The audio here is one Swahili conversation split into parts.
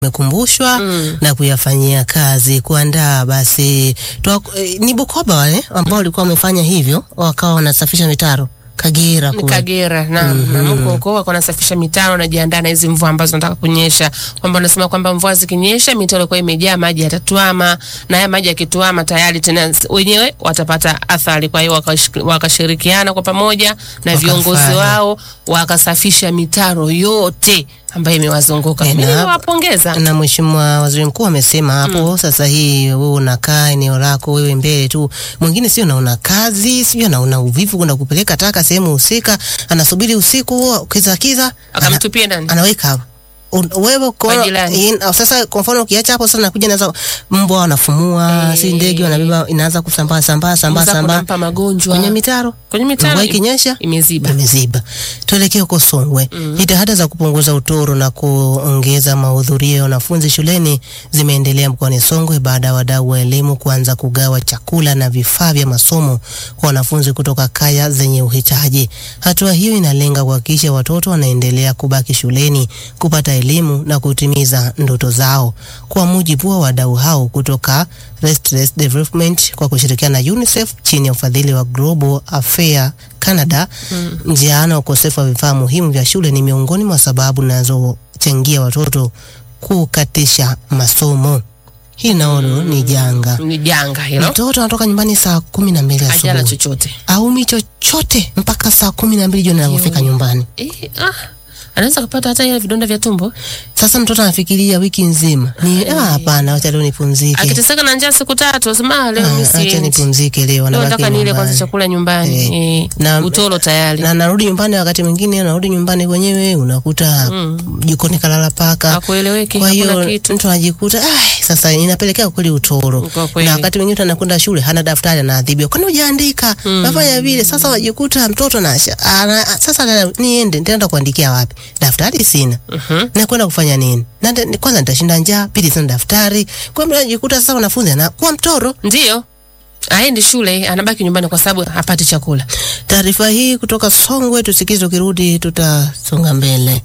mekumbushwa Mm. na kuyafanyia kazi kuandaa basi tuwa, eh, ni Bukoba wale ambao walikuwa wamefanya hivyo wakawa wanasafisha mitaro Kagera Ni kule. Kagera na na Mungu huko wako nasafisha mitaro najiandaa na hizi mvua ambazo nataka kunyesha, kwamba wanasema kwamba mvua zikinyesha mitaro ilikuwa imejaa maji yatatuama, na haya maji yakituama tayari tena s- wenyewe watapata athari. Kwa hiyo wakash- wakashirikiana kwa pamoja na viongozi Wakafanya. wao wakasafisha mitaro yote ambayo imewazunguka. Eh, Mimi na- nawapongeza. na Mheshimiwa Waziri Mkuu amesema hapo sasa, hii wewe unakaa eneo lako wewe mbele tu, mwingine sio naona kazi sio naona uvivu kwenda kupeleka taka sehemu husika, anasubiri usiku huo kiza kiza, ana, Akamtupia ndani. anaweka hapo Un- wewe kwa Kwa jirani. in- au sasa kwa mfano ukiacha hapo sasa nakuja naanza mbwa wanafumua Eh. si ndege wanabeba inaanza kusambaa sambaa sambaa Mza sambaa kunampa magonjwa kwenye mitaro kwenye mitaro mvua ikinyesha imeziba. imeziba. Tuelekee huko Songwe. Jitihada za kupunguza utoro na kuongeza mahudhurio ya wanafunzi shuleni zimeendelea mkoani Songwe baada ya wadau wa elimu kuanza kugawa chakula na vifaa vya masomo kwa wanafunzi kutoka kaya zenye uhitaji. Hatua hiyo inalenga kuhakikisha watoto wanaendelea kubaki shuleni kupata elimu na kutimiza ndoto zao. Kwa mujibu wa wadau hao kutoka Restless Development kwa kushirikiana na UNICEF chini ya ufadhili wa Global Affair Canada, njaa na ukosefu wa vifaa muhimu vya shule ni miongoni mwa sababu zinazochangia watoto kukatisha masomo. Hii naona ni janga. Ni janga hilo. Mtoto anatoka nyumbani saa kumi na mbili Hajala asubuhi chochote. aumi chochote mpaka saa kumi na mbili jioni anapofika nyumbani. Eh, ah, anaweza kupata hata ile vidonda vya tumbo Sasa mtoto anafikiria wiki nzima ni ah, hapana, wacha leo nipumzike, akiteseka na njaa siku tatu, asema "Ah, leo Ah, mimi acha siendi. nipumzike leo, Leo anabaki nataka nile kwanza nyumbani. chakula nyumbani. Eh, Eh, na- utoro tayari. na narudi nyumbani, wakati mwingine narudi nyumbani kwenyewe unakuta jikoni kalala paka. Hakueleweki, Kwa hakuna hiyo kitu. mtu anajikuta "Ai, sasa inapelekea kweli utoro, Kwa kweli. na wakati mwingine mtu anakwenda shule hana daftari, anaadhibiwa, kwani hujaandika? Nafanya vile. Sasa wajikuta mtoto na ana, sasa na- niende nitaenda kuandikia wapi? Daftari sina Mhm. na kwenda kufanya nini? Na nda- kwanza nitashinda njaa, pili sina daftari. Kwa hiyo anajikuta sasa wanafunzi anakuwa mtoro. Ndio. Aendi shule, anabaki nyumbani kwa sababu hapati chakula. Taarifa hii kutoka Songwe, tusikize, ukirudi tutasonga mbele.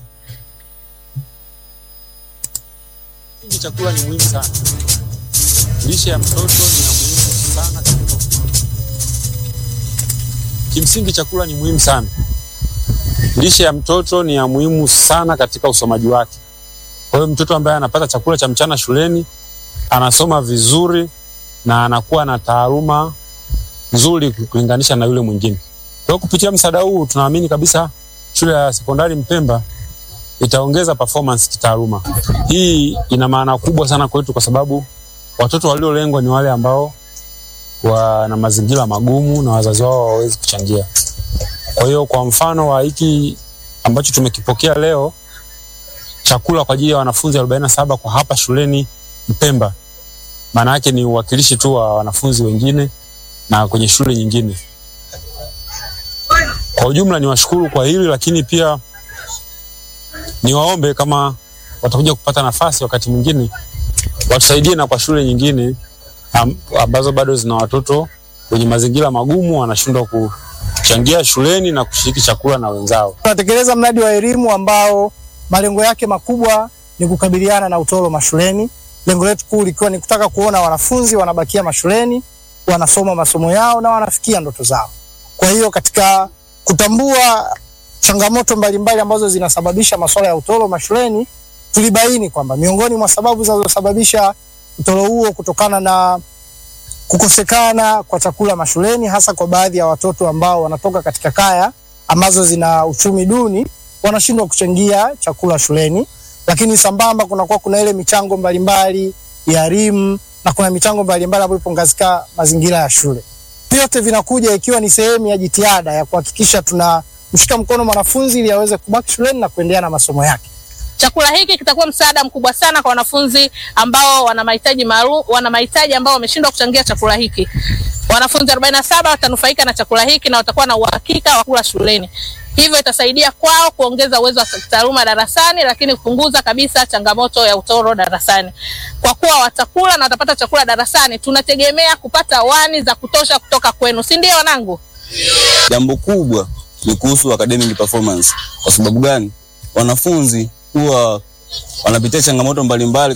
Kimsingi chakula ni muhimu sana. Lishe ya mtoto ni ya muhimu sana katika Kimsingi chakula ni muhimu sana. Lishe ya mtoto ni ya muhimu sana katika usomaji wake. Kwa hiyo mtoto ambaye anapata chakula cha mchana shuleni anasoma vizuri na anakuwa na taaluma nzuri kulinganisha na yule mwingine. Kwa hiyo kupitia msaada huu tunaamini kabisa shule ya sekondari Mpemba itaongeza performance kitaaluma. Hii ina maana kubwa sana kwetu kwa sababu watoto waliolengwa ni wale ambao wana mazingira magumu na wazazi wao hawawezi kuchangia. Kwa hiyo kwa mfano wa hiki ambacho tumekipokea leo, chakula kwa ajili ya wanafunzi 47 kwa hapa shuleni Mpemba, maana yake ni uwakilishi tu wa wanafunzi wengine na kwenye shule nyingine. Kwa ujumla ni washukuru kwa hili, lakini pia niwaombe kama watakuja kupata nafasi wakati mwingine watusaidie na kwa shule nyingine am, ambazo bado zina watoto wenye mazingira magumu wanashindwa kuchangia shuleni na kushiriki chakula na wenzao. Tunatekeleza mradi wa elimu ambao malengo yake makubwa ni kukabiliana na utoro mashuleni. Lengo letu kuu likiwa ni kutaka kuona wanafunzi wanabakia mashuleni, wanasoma masomo yao na wanafikia ndoto zao. Kwa hiyo katika kutambua changamoto mbalimbali ambazo zinasababisha masuala ya utoro mashuleni, tulibaini kwamba miongoni mwa sababu zinazosababisha utoro huo kutokana na kukosekana kwa chakula mashuleni, hasa kwa baadhi ya watoto ambao wanatoka katika kaya ambazo zina uchumi duni, wanashindwa kuchangia chakula shuleni. Lakini sambamba, kunakuwa kuna ile michango mbalimbali ya elimu na kuna michango mbalimbali ambayo ipo katika mazingira ya shule. Vyote vinakuja ikiwa ni sehemu ya jitihada ya kuhakikisha tunamshika mkono mwanafunzi ili aweze kubaki shuleni na kuendelea na masomo yake. Chakula hiki kitakuwa msaada mkubwa sana kwa wanafunzi ambao wana mahitaji maalum, wana mahitaji ambao wameshindwa kuchangia chakula hiki. Wanafunzi 47 watanufaika na chakula hiki na watakuwa na uhakika wa kula shuleni. Hivyo itasaidia kwao kuongeza uwezo wa taaluma darasani, lakini kupunguza kabisa changamoto ya utoro darasani. Kwa kuwa watakula na watapata chakula darasani, tunategemea kupata wani za kutosha kutoka kwenu, si ndio wanangu? Jambo kubwa ni kuhusu academic performance. Kwa sababu gani? Wanafunzi huwa wanapitia changamoto mbalimbali